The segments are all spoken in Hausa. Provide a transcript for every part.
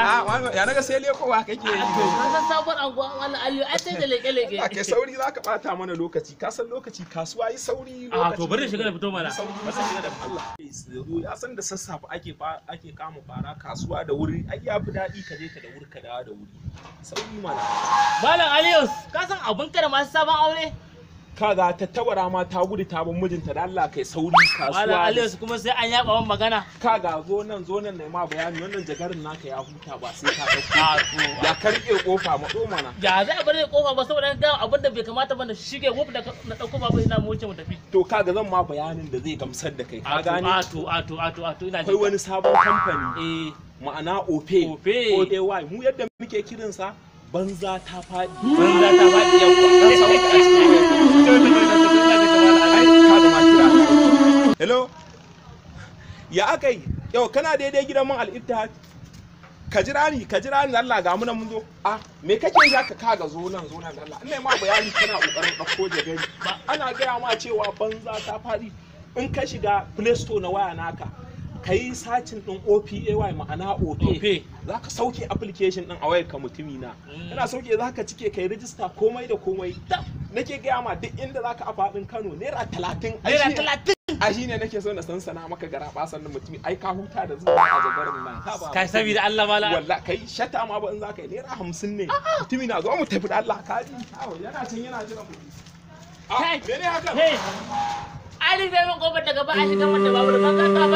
a ya naga sai lekowa kake yi Ka san sabon anguwa wannan Aliyu ai sai da leke-leke. a kai sauri za ka bata mana lokaci ka san lokaci kasuwa yi sauri A to bari shiga da fito mana. sauri bari shiga da Allah ya san da sassafe ake fa- ake kama fara kasuwa da wuri ai ya fi daɗi ka je ka da wuri ka dawo da wuri sauri mana Malam Aliyu ka san abun ka da masu sabon aure? kaga tattabara ma ta gudu ta bin mijinta da Allah kai sauri Malam kasuwa Aliyu kuma sai an yaba wan magana. kaga zo nan zo nan na ma bayani wannan jagarin naka ya huta ba sai ka A dauko to. ya karke kofa matso mana Ya za a bari kofa ba saboda ga abin da bai kamata ba na shige wuf da na dauko babu ina mu wuce mu tafi. to kaga zan ma bayanin da zai gamsar da kai ka A to gane a to a to a to a to ina akwai wani sabon kamfani eh ma'ana ope Ope. oay mu yadda muke kiransa banza ta faɗi banza ta faɗi yau. dan samu ka a cikin wayar ai ka da ma kira na. hello ya aka yi yau kana daidai gidan man al-ittihad ka jira ni ka jira ni Allah ga mu nan mun zo ah me kake yi haka kaga zo nan zo nan Allah ina ma bayani kana kokarin dauko jagari ba ana gaya ma cewa banza ta faɗi in ka shiga play store na waya naka ka yi sacin din OPAY ma'ana OP Ope. za ka sauke application din a wayar ka mutumi na Mm. kana sauke za ka cike kai rijista komai da komai nake gaya ma duk inda za ka a faɗin Kano naira talatin ai Naira shi- talatin. a shi ne nake so na sansana maka gara basan nan mutumi ai ka huta da zuwa a jagarin nan Ha ba Kai mutumi. saboda Allah malam. walla kai shata ma ba in za ka yi naira hamsin ne mutumi na zo mu tafi da Allah ka ji Awo, yana can yana jiran mu Ah, Kai. mene haka Hey. Ali bai min kofar daga ba a shiga mata babu da banka ka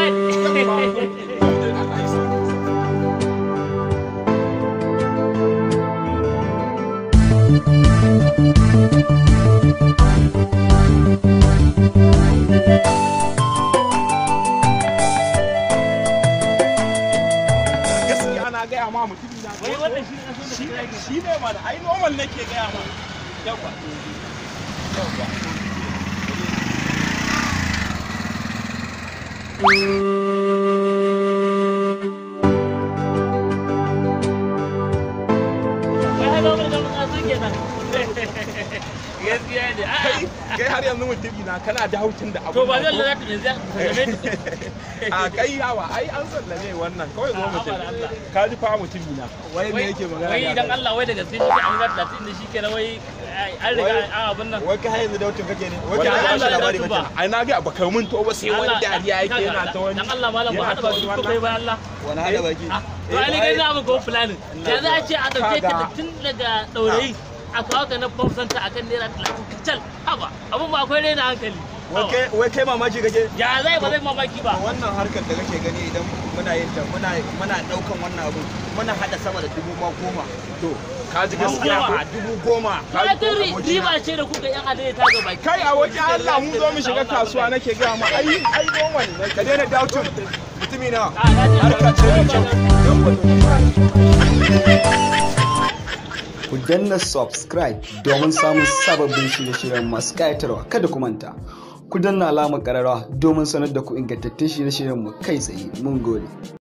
bai. gaskiya na gaya ma mutumi na Wai wannan shi ne kaso da shi kira ke. shi ne mana ai normal nake gaya ma yawa yawa Wai har babu da banka su kenan. Gaskiya ne. A'a. kai kai har yanzu mutumi na kana da haucin da abu To ba zan lalata yanzu ya sallame ni. a kai yawa ai an sallame wannan kawai zo A, mutum haba da Allah. ka ji fa mutumi na wai me yake magana Wai da dan Allah wai da gaske shi an ga 30 da shi kenan wai an riga an abin nan. wai kai har yanzu dautun kake ne wai Wallahi kai Allah ba ya labari dauki ba ba. ai na ga baka mun to ba sai wani Allah, dariya yake kaga, yana ta wani Dan Allah malam ba yana hada ta ba wani ko kai wannan. ba Allah. wani hada baki Ah, To ai kai za mu go planning. Ya za a ce a dauke ka da Kaga. tun daga daurayi a kawo ka na famsanta akan naira 30 kacal. Haba, abun ba akwai raina hankali. wai Haba. kai wai kai mamaki kake Ya zai ba zai mamaki ba. wannan harkar da kake gani idan muna yin ta muna muna daukan wannan abu muna hada sama da dubu ma goma to ka ji gaskiya Goma. ko a dubu goma Ka ga riba ce da kuka yan adai ta ga baki. kai a wajen Allah mun zo mu shiga kasuwa nake ga ma ai ai normal ne ka daina dautun mutumi na Ah, na ji. harka ce mai kyau ku danna subscribe domin samun sababbin shirye-shiryen masu ƙayatarwa kada ku manta ku danna alamar ƙararrawa domin sanar da ku ingantattun shirye-shiryen mu kai tsaye mun gode